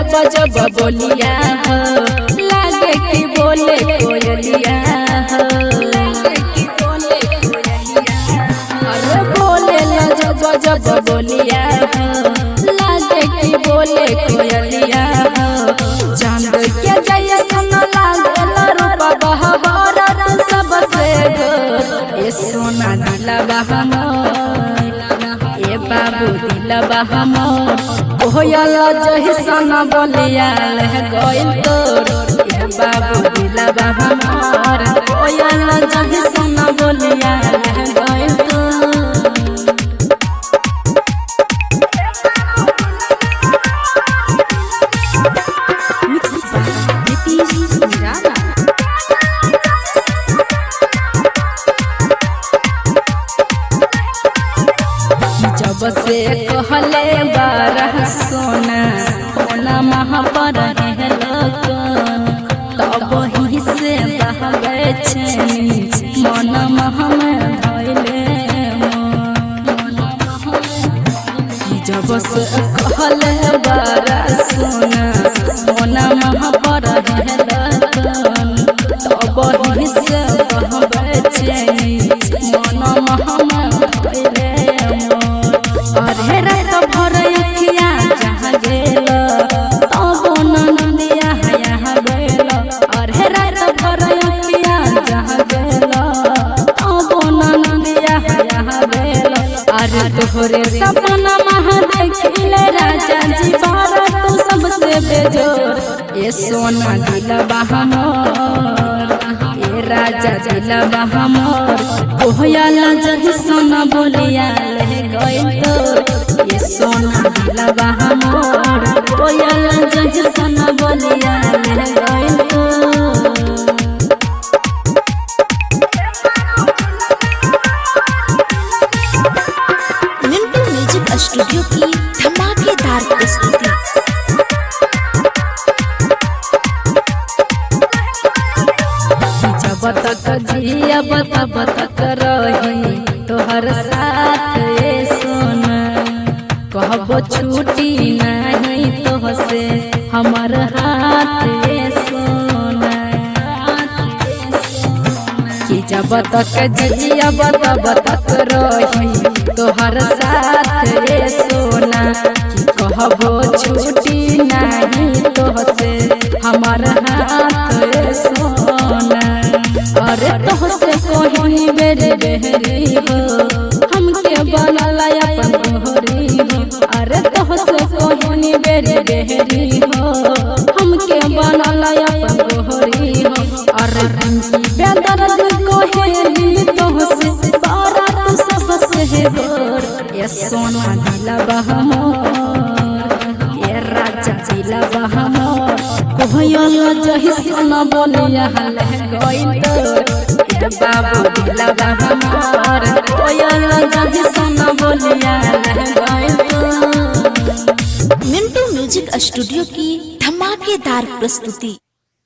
जब जब बोलिया हो लागे कि बोले कोयलिया हो अरे बोले ला जब जब बोलिया हो लागे कि बोले कोयलिया हो चांद के जैसन लागल रूप बहबर सबसे गोर ए सोना दिलवा हमर ए बाबू दिलवा हमर कोयल जैसन बोलिया गइल तोर ए बाबू दिलवा हमर कोयल जैसन बोलिया गइल तोर नीतीश निराला जब से कहले बारह सोना सोना महा पर तब ही से बहबे छेनी मन महा में धैले जब से कहले बारह सोना सोना महा पर तब ही से बहबे छेनी मन महा में धैले अरे रात भर अखिया जहाँ गेल तब ननदिया यहाँ गेल अरे रात भर अखिया जहाँ गेल तब ननदिया यहाँ गेल अरे तोहरे सपना महा देखिले राजा जी बारा तू सबसे बेजोर ये सोना दिलवा हमर ये राजा दिलवा हमर कोहयाला जही सोना बोलिया ले गइल तोर ये सोना दिलवा हमर कोहयाला जही सोना बोलिया ले गइल तोर मिंटू म्यूजिक स्टूडियो की धमाकेदार प्रस्तुति जब तक जियब तब तक रही तोहर साथ ये सोना कहबो छूटी नहीं तोहसे हमर हाथ ये सोना कि जब तक जियब तब तक रही तोहर साथ ये सोना कि कहबो छूटी नहीं तोहसे हमर हाथ ये सोना अरे तोहसे कोही बेरे बेहरी हो हमके बनला अपन तोहरी हो अरे तोहसे कोही बेरे बेहरी हो हमके बनला अपन तोहरी हो अरे पिंकी बेदर्द कोहेली तोहसे बारा तू सबसे है गोर ये सोना दिलवा हमर ये राजा दिलवा हमर कोहयल जही सोना बोलिया हले गइल तोर ये बाबू दिलवा हमर कोहयल जही सोना बोलिया हले गइल तोर मिंटू म्यूजिक स्टूडियो की धमाकेदार प्रस्तुति